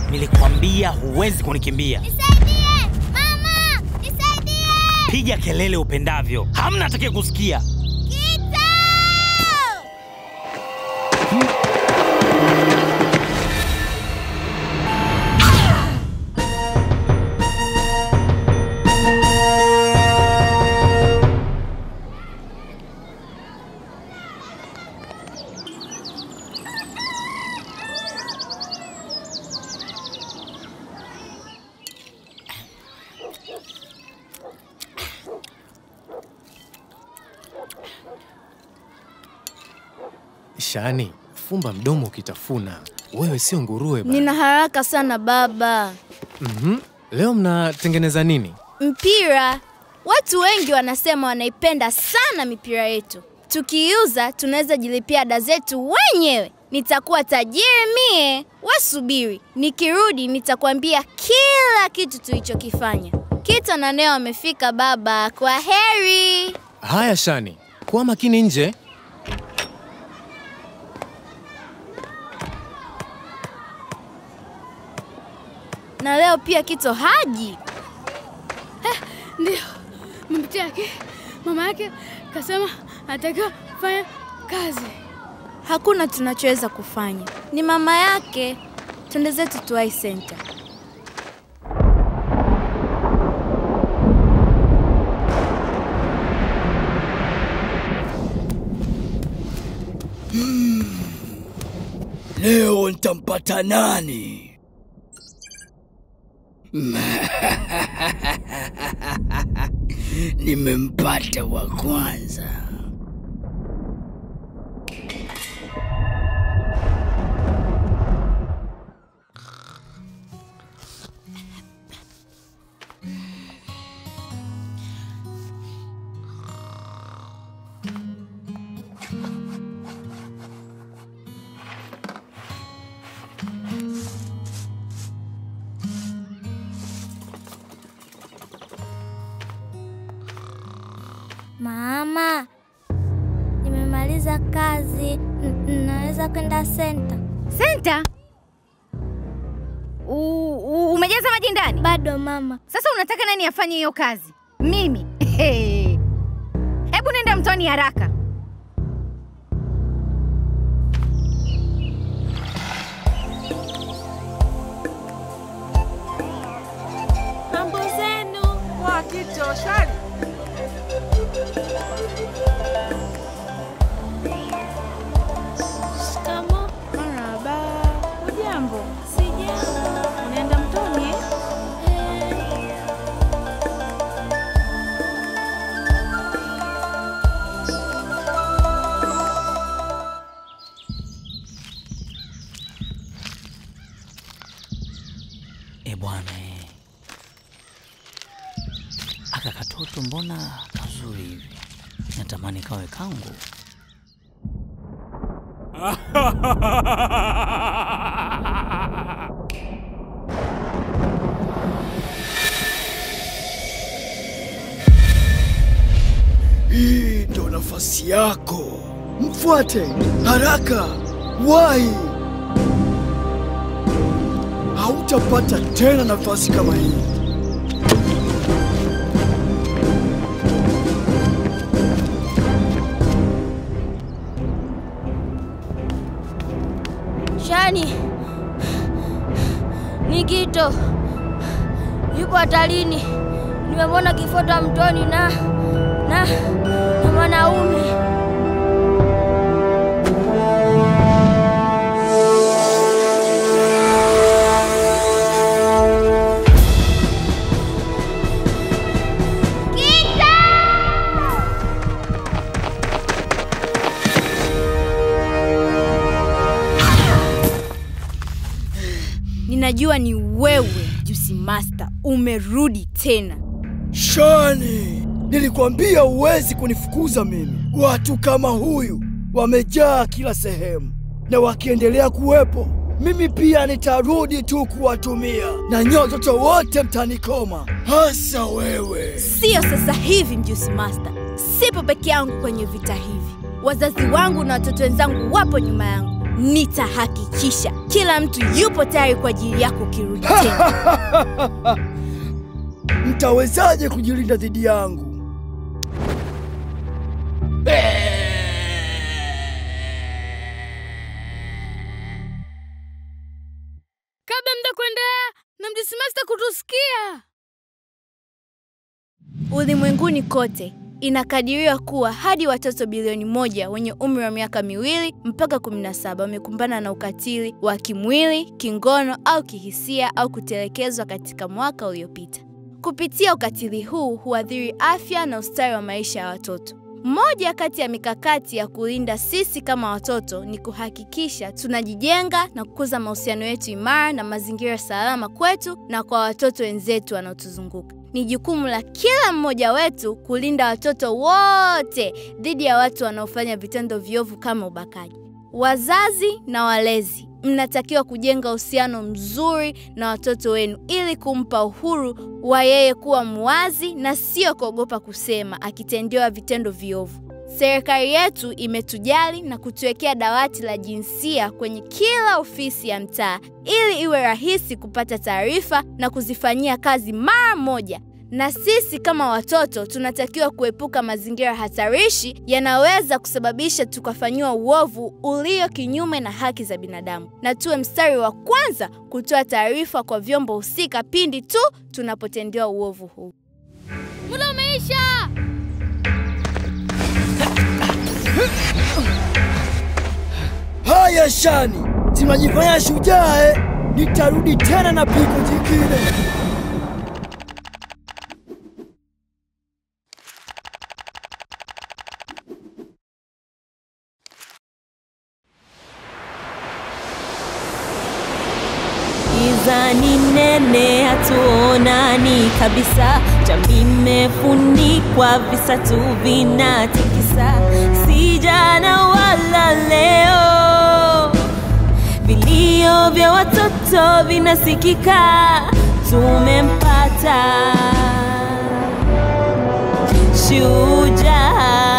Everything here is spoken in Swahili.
Nilikwambia huwezi kunikimbia. Nisaidie! Mama! Nisaidie! Piga kelele upendavyo, hamna atakaye kusikia. Kita! Shani, fumba mdomo ukitafuna. Wewe sio nguruwe bana. Nina haraka sana baba. Mhm. Leo mnatengeneza nini? Mpira. Watu wengi wanasema wanaipenda sana mipira yetu. Tukiiuza tunaweza jilipia ada zetu wenyewe. Nitakuwa tajiri mie. Wasubiri, nikirudi nitakwambia kila kitu tulichokifanya. Kita na Neo wamefika baba. Kwa heri. Haya Shani, kuwa makini nje. Na leo pia Kito haji. Ndio mama yake mama yake kasema anatakiwa kufanya kazi. Hakuna tunachoweza kufanya. Ni mama yake. Twende zetu Tuwai Center. Leo nitampata nani? Nimempata wa kwanza. Mama, nimemaliza kazi. N- Naweza kwenda senta? Senta? U- u- Umejaza maji ndani? Bado mama. Sasa unataka nani afanye hiyo kazi? Mimi? Hebu nenda mtoni haraka. Mambo zenu wakito shwari. Shikamo. Marhaba. Hujambo? Sijambo. Unaenda mtoni? eh? E bwana e. Aka katoto mbona kazuri hivi, natamani kawe kangu. Hii ndo nafasi yako, mfuate haraka, wahi. Hautapata tena nafasi kama hii. Shani, Nikito yupo hatarini. Nimemwona kifuata mtoni na na na mwanaume. Ninajua ni wewe Juicy Master, umerudi tena. Shani, nilikwambia huwezi kunifukuza mimi. Watu kama huyu wamejaa kila sehemu, na wakiendelea kuwepo, mimi pia nitarudi tu kuwatumia, na nyote watoto wote mtanikoma, hasa wewe. Sio sasa hivi, Juicy Master. Sipo peke yangu kwenye vita hivi. Wazazi wangu na watoto wenzangu wapo nyuma yangu. nitahakikisha kila mtu yupo tayari kwa ajili yako ukirudi tena. Mtawezaje kujilinda dhidi yangu? Kabla mda kuendelea na mjisimasta kutusikia. Ulimwenguni kote inakadiriwa kuwa hadi watoto bilioni moja wenye umri wa miaka miwili mpaka 17 wamekumbana na ukatili wa kimwili, kingono au kihisia au kutelekezwa katika mwaka uliopita. Kupitia ukatili huu huathiri afya na ustawi wa maisha ya watoto. Moja kati ya mikakati ya kulinda sisi kama watoto ni kuhakikisha tunajijenga na kukuza mahusiano yetu imara na mazingira salama kwetu na kwa watoto wenzetu wanaotuzunguka. Ni jukumu la kila mmoja wetu kulinda watoto wote dhidi ya watu wanaofanya vitendo viovu kama ubakaji. Wazazi na walezi, mnatakiwa kujenga uhusiano mzuri na watoto wenu ili kumpa uhuru wa yeye kuwa muwazi na sio kuogopa kusema akitendewa vitendo viovu. Serikali yetu imetujali na kutuwekea dawati la jinsia kwenye kila ofisi ya mtaa ili iwe rahisi kupata taarifa na kuzifanyia kazi mara moja. Na sisi kama watoto tunatakiwa kuepuka mazingira hatarishi yanaweza kusababisha tukafanyiwa uovu ulio kinyume na haki za binadamu, na tuwe mstari wa kwanza kutoa taarifa kwa vyombo husika pindi tu tunapotendewa uovu huu. Muda umeisha. Haya Shani, tunajifanya shujaa eh? Nitarudi tena na pigo jingine. Giza ni nene, hatuonani kabisa. Jamii imefunikwa, visa tu vinatikisa, si jana wala leo. Vilio vya watoto vinasikika, tumempata shujaa